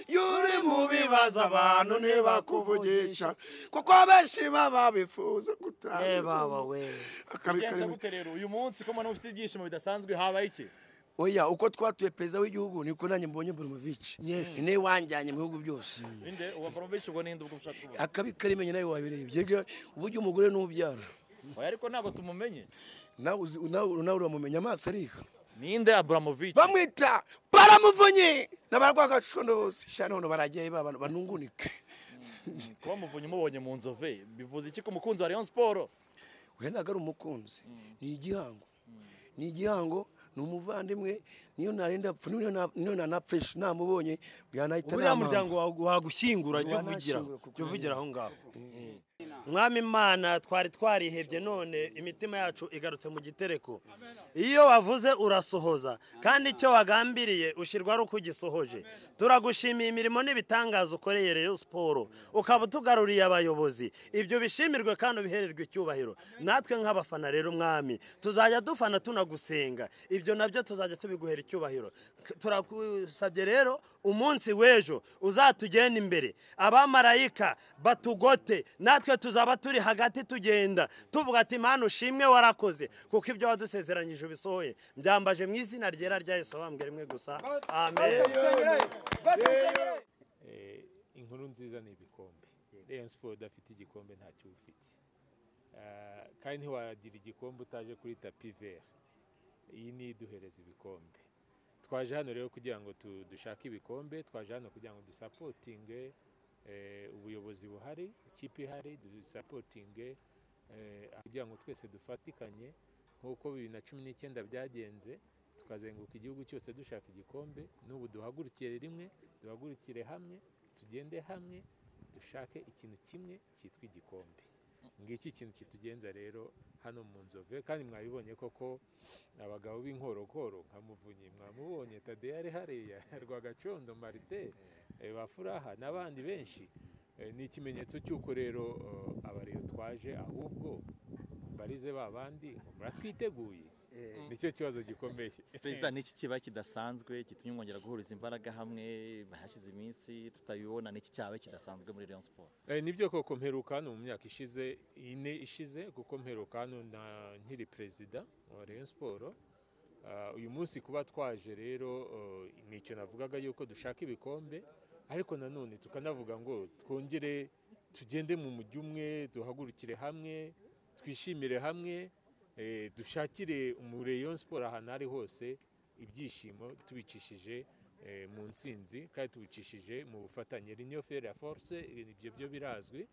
iyo uri mu bibazo abantu ntibakuvugisha kuko benshi baba bifuza baba gutanga we bigenze akabikarimo gute rero uyu munsi ko mbona ufite ibyishimo bidasanzwe habaye iki oya uko twatuye perezida w'igihugu niko nanjye mbonye boromovici ni nawe wanjyanye mu bihugu byose inde uwa borovici ubwo ninde ubwo ushatse kuvuga akabi karimo nawe wabirebye uburyo umugore n'ubyara oya ariko ntabwo tumumenye nawe uzi- nawe nawe uramumenya amaso ariha ninde aburamovici bamwita baramuvunyi n'abarwagacundu bose cyane hano baragiye baba- banungunike kuba muvunyi umubonye mu nzove bivuze iki ku mukunzi wa leon siporo we ntabwo ari umukunzi ni igihango ni igihango ni umuvandimwe niyo narinda apfa niyo na- niyo nanapfisha namubonye yanahita buriya namanga. muryango wagu- wagushyingura jya Wanashyingura uvugira kuko jya uvugira aho ngaho mwami imana twari twarihebye none imitima yacu igarutse mu gitereko iyo wavuze urasohoza kandi icyo wagambiriye ushyirwa ari uko ugisohoje turagushimiye imirimo n'ibitangaza ukoreye reyo siporo ukaba utugaruriye abayobozi ibyo bishimirwe kandi ubihererwe icyubahiro natwe nk'abafana rero mwami tuzajya dufana tunagusenga ibyo nabyo tuzajya tubiguhera icyubahiro K- turagusabye rero umunsi w'ejo uzatugenda imbere abamarayika batugote natwe tuzaba turi hagati tugenda tuvuga ati mpano ushimwe warakoze kuko ibyo wadusezeranyije ubisohoye byambaje mu izina ryera rya yesu abambwe rimwe gusa amen Eh, inkuru nziza ni ibikombe Rayon Sport udafite igikombe ntacyo uba ufite Ah, kandi ntiwagira igikombe utaje kuri tapi vera iyi ni iduhereza ibikombe twaje hano rero kugira ngo tu- dushake ibikombe twaje hano kugira ngo dusapotinge eh, ubuyobozi buhari ikipe ihari dusapotinge eh, kugira ngo twese dufatikanye nk'uko bibiri na cumi n'icyenda byagenze tukazenguruka igihugu cyose dushaka igikombe n'ubu duhagurukire rimwe duhagurukire hamwe tugende hamwe dushake ikintu kimwe cyitwa igikombe ngiki ikintu kitugenza rero hano mu nzove kandi mwabibonye koko abagabo b'inkorokoro nka muvunyi mwamubonye tadeya ari hariya rwagacondo marite eh, bafuraha n'abandi benshi Eh, ni ikimenyetso cy'uko rero eh, abariyo twaje ahubwo barize ba bandi ngo muratwiteguye nicyo kibazo gikomeye perezida niki kiba kidasanzwe gitumye mwongera guhuriza imbaraga hamwe hashize iminsi tutabibona niki cyaba kidasanzwe muri leon siporo Eh, nibyo koko mperuka hano mu myaka ishize ine ishize kuko mperuka hano na nkiri perezida wa Rayon Sport Ah, uyu munsi kuba twaje rero eh, ni icyo navugaga yuko dushaka ibikombe ariko nanone tukanavuga ngo twongere tugende mu mujyi umwe duhagurukire hamwe twishimire hamwe eh, dushakire umu Rayon Sport ahantu ari hose ibyishimo tubicishije eh, mu ntsinzi kandi tubicishije mu bufatanye Union Ferre Force eh, ibyo byo birazwi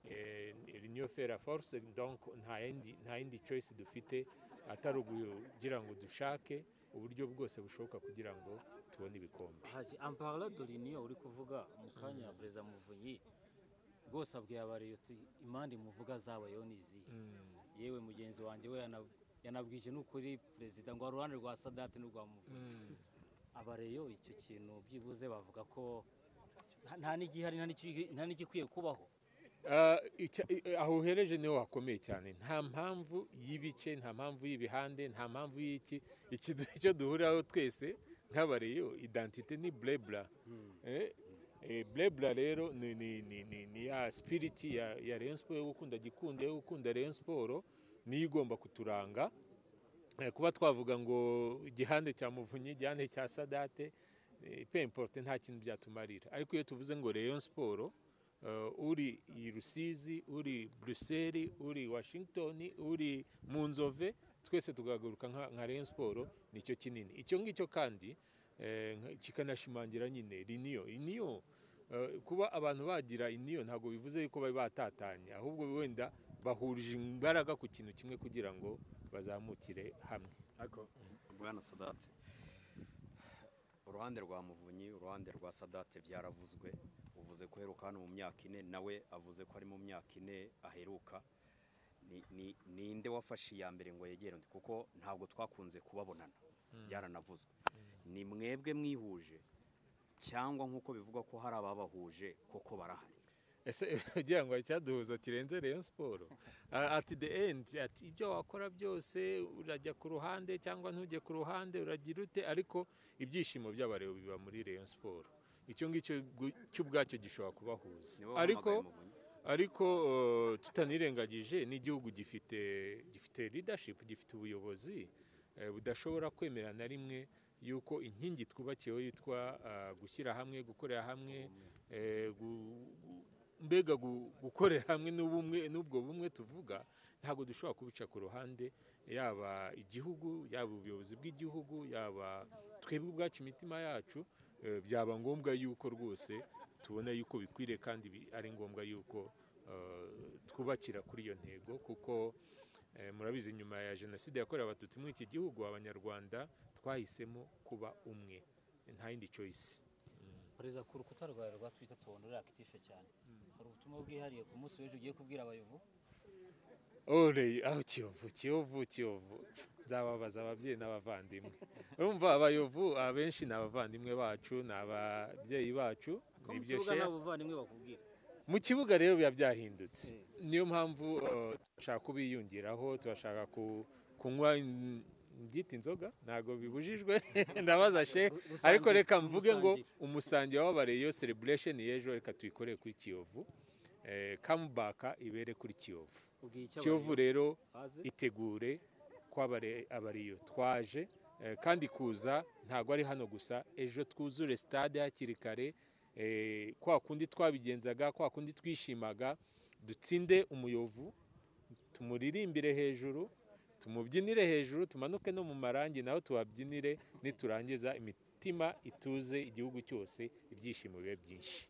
Eh, Union Ferre Force donc nta yindi nta yindi choice dufite atari ukugira ngo dushake uburyo bwose bushoboka kugira ngo tubone ibikombe haji amparla doriniyo uri kuvuga mu kanya perezida muvunyi rwose abwiye abariyo ati impande muvuga zabayeho ni izihe yewe mugenzi wanjye we yana- yanabwije n'ukuri perezida ngo hari uruhande rwa sadati n'urwa muvunyi abareyo icyo kintu byibuze bavuga ko nta- nta n'igihari nta n'iki- nta n'igikwiye kubaho Ah, icya- i- i- aho uhereje niho hakomeye cyane nta mpamvu y'ibice nta mpamvu y'ibihande nta mpamvu y'iki iki du- icyo duhuriraho twese nk'abareyo identite ni blebla Eh, eh, blebla rero ni, ni, ni, ni, ni ya spiriti ya, ya Rayon Sport yo gukunda gikunda yo gukunda Rayon Sport niyo igomba kuturanga Eh, kuba twavuga ngo igihande cya muvunyi igihande cya sadate eh, peu importe nta kintu byatumarira ariko iyo tuvuze ngo Rayon Sport eh, uri i rusizi uri buruseli uri washington uri mu nzove twese tugahaguruka nka nka Rayon Sport nicyo kinini icyo ngicyo kandi eh, nka- kikanashimangira nyine riniyo riniyo eh, kuba abantu bagira iniyo ntabwo bivuze yuko bari batatanye ahubwo wenda bahurije imbaraga ku kintu kimwe kugira ngo bazamukire hamwe bwana sadate uruhande rwa muvunyi uruhande rwa sadate byaravuzwe uvuze ko aheruka hano mu myaka ine nawe avuze ko ari mu myaka ine aheruka Ni- ni- ninde wafashe iya mbere ngo yegere undi kuko ntabwo twakunze kubabonana byaranavuzwe ni mwebwe mwihuje cyangwa nk'uko bivugwa ko hari ababahuje koko barahari ese ugira ngo hari icyaduhuza kirenze Rayon siporo ati the end ati ibyo wakora byose urajya ku ruhande cyangwa ntujye ku ruhande uragira ute ariko ibyishimo by'abareba biba muri Rayon siporo icyo ngicyo gu- cyo ubwacyo gishobora kubahuza Nibo ariko bahamagaye Muvunyi. ariko eh, tutanirengagije n'igihugu gifite gifite leadership gifite ubuyobozi eh, budashobora kwemera na rimwe yuko inkingi twubakiyeho yitwa ah, gushyira hamwe gukorera hamwe eh, gu- gu- mbega gu- gukorera hamwe n'ubumwe n'ubwo bumwe tuvuga ntabwo dushobora kubica ku ruhande yaba igihugu yaba ubuyobozi bw'igihugu yaba twebwe ubwacu imitima yacu eh, byaba ngombwa yuko rwose tubona yuko bikwiriye kandi bi- ari ngombwa yuko eh, twubakira kuri iyo ntego kuko eh, murabizi nyuma ya jenoside yakorewe abatutsi muri iki gihugu abanyarwanda twahisemo kuba umwe nta yindi choice perezida ku rukuta rwawe rwa twita tubona uri akitife cyane hari ubutumwa bwihariye ku munsi w'ejo ugiye kubwira abayovu Ole, aho kiyovu kiyovu kiyovu nzababaza ababyeyi n'abavandimwe urumva abayovu abenshi ni abavandimwe bacu ni ababyeyi bacu ko mu nibyo kibuga share. nta buvandimwe bakubwira mu kibuga rero biba byahindutse niyo mpamvu eh, turashaka kubiyungiraho turashaka ku- kunywa in- byita inzoga ntabwo bibujijwe ndabaza she Rusange, ariko reka mvuge ngo umusangire. umusange wababaye iyo celebration y'ejo reka tuyikorere kuri kiyovu kamubaka ibere kuri kiyovu ubwiye icyo kiyovu abayovu rero baze itegure kw'abare- abariyo twaje eh, kandi kuza ntabwo ari hano gusa ejo twuzure stade hakiri kare eh, kwa kundi twabigenzaga kwa kundi twishimaga dutsinde umuyovu tumuririmbire hejuru tumubyinire hejuru tumanuke no mu marangi naho tubabyinire niturangiza imitima ituze igihugu cyose ibyishimo bibe byinshi